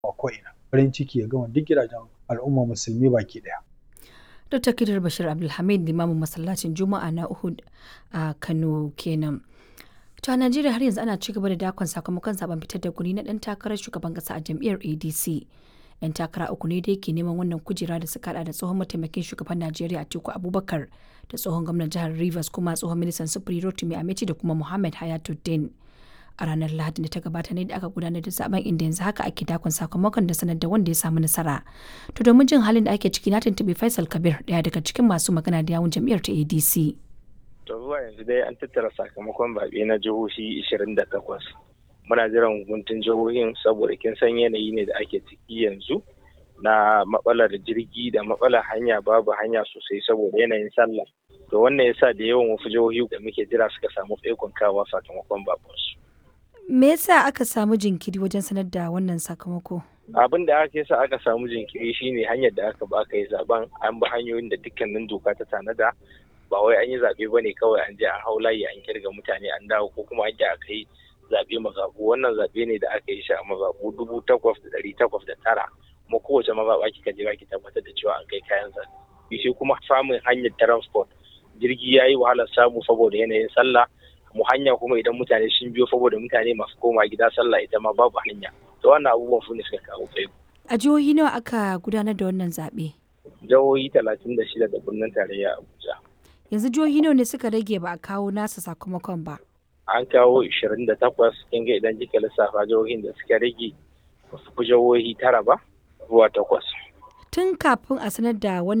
a ko'ina farin ciki ya gama duk gidajen al'umma musulmi baki ɗaya. Dr. Kidir Bashir Abdulhamid limamin masallacin Juma'a na Uhud a Kano kenan. To a Najeriya har yanzu ana ci gaba da dakon sakamakon zaben fitar da guri na dan takarar shugaban kasa a jam'iyyar ADC. Yan takara uku ne da yake neman wannan kujera da suka hada da tsohon mataimakin shugaban Najeriya Atiku Abubakar da tsohon gwamnan jihar Rivers kuma tsohon ministan sufuri Rotimi Amechi da kuma Muhammad Hayatuddin. A ranar Lahadi da ta gabata ne da aka gudanar da zaben inda yanzu haka ake dakon sakamakon da sanar da wanda ya samu nasara. To domin jin halin da ake ciki na tuntuɓi Faisal Kabir daya daga cikin masu magana da yawun jam'iyyar ta ADC. To zuwa yanzu dai an tattara sakamakon zaɓe na jihohi 28. Muna jiran hukuntun jihohin saboda kin san yanayi ne da ake ciki yanzu na matsalar jirgi da matsalar hanya babu hanya sosai saboda yanayin sallah. To wannan yasa da yawan wasu jihohi da muke jira suka samu tsaikon kawa sakamakon babansu. Me yasa aka samu jinkiri wajen sanar da wannan sakamako? Abin da aka yasa aka samu jinkiri shine hanyar da aka ba aka yi zaben an bi hanyoyin da dukkanin doka ta tanada ba wai an yi zaɓe ba ne kawai an je an hau layi an kirga mutane an dawo ko kuma an je aka yi zaɓe mazaɓu wannan zaɓe ne da aka yi shi a mazaɓu dubu takwas da ɗari takwas da tara kuma kowace mazaɓa kika je ki tabbatar da cewa an kai kayan zaɓe shi kuma samun hanyar transport jirgi ya yi wahalar samu saboda yanayin sallah mu hanya kuma idan mutane sun biyo saboda mutane masu koma gida sallah ita ma babu hanya to wannan abubuwan su ne suka kawo tsaiko. A jihohi nawa aka gudanar da wannan zaɓe? Jihohi talatin da shida da birnin tarayya Abuja. yanzu jihohi nawa ne suka rage ba a kawo nasa sakamakon ba an kawo 28 kin ga idan kika lissafa jihohin da suka rage ba su fi jihohi tara ba zuwa takwas tun kafin a sanar da